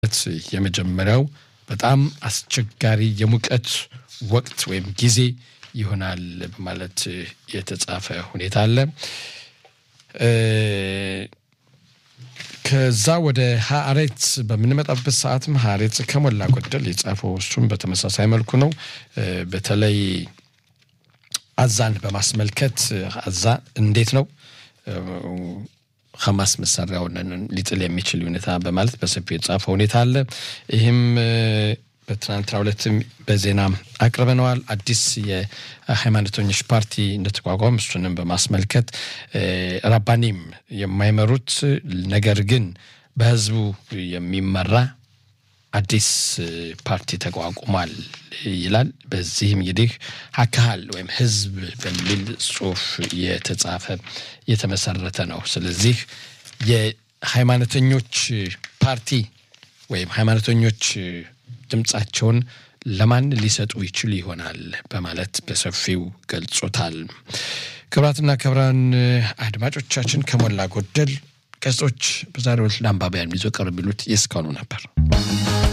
ዓመት የመጀመሪያው በጣም አስቸጋሪ የሙቀት ወቅት ወይም ጊዜ ይሆናል በማለት የተጻፈ ሁኔታ አለ። ከዛ ወደ ሀሬት በምንመጣበት ሰዓትም ሀሬት ከሞላ ጎደል የጻፈው እሱም በተመሳሳይ መልኩ ነው። በተለይ አዛን በማስመልከት አዛ እንዴት ነው ሐማስ መሳሪያውን ሊጥል የሚችል ሁኔታ በማለት በሰፊው የተጻፈ ሁኔታ አለ። ይህም በትናንትናው ዕለትም በዜና አቅርበነዋል። አዲስ የሃይማኖተኞች ፓርቲ እንደተቋቋም እሱንም በማስመልከት ራባኒም የማይመሩት ነገር ግን በህዝቡ የሚመራ አዲስ ፓርቲ ተቋቁሟል ይላል። በዚህም እንግዲህ አካሃል ወይም ህዝብ በሚል ጽሁፍ የተጻፈ የተመሰረተ ነው። ስለዚህ የሃይማኖተኞች ፓርቲ ወይም ሃይማኖተኞች ድምፃቸውን ለማን ሊሰጡ ይችሉ ይሆናል በማለት በሰፊው ገልጾታል። ክቡራትና ክቡራን አድማጮቻችን ከሞላ ጎደል ገጾች በዛሬው ዕለት ለአንባቢያን ይዞ ቀርብ የሚሉት የእስካሁኑ ነበር።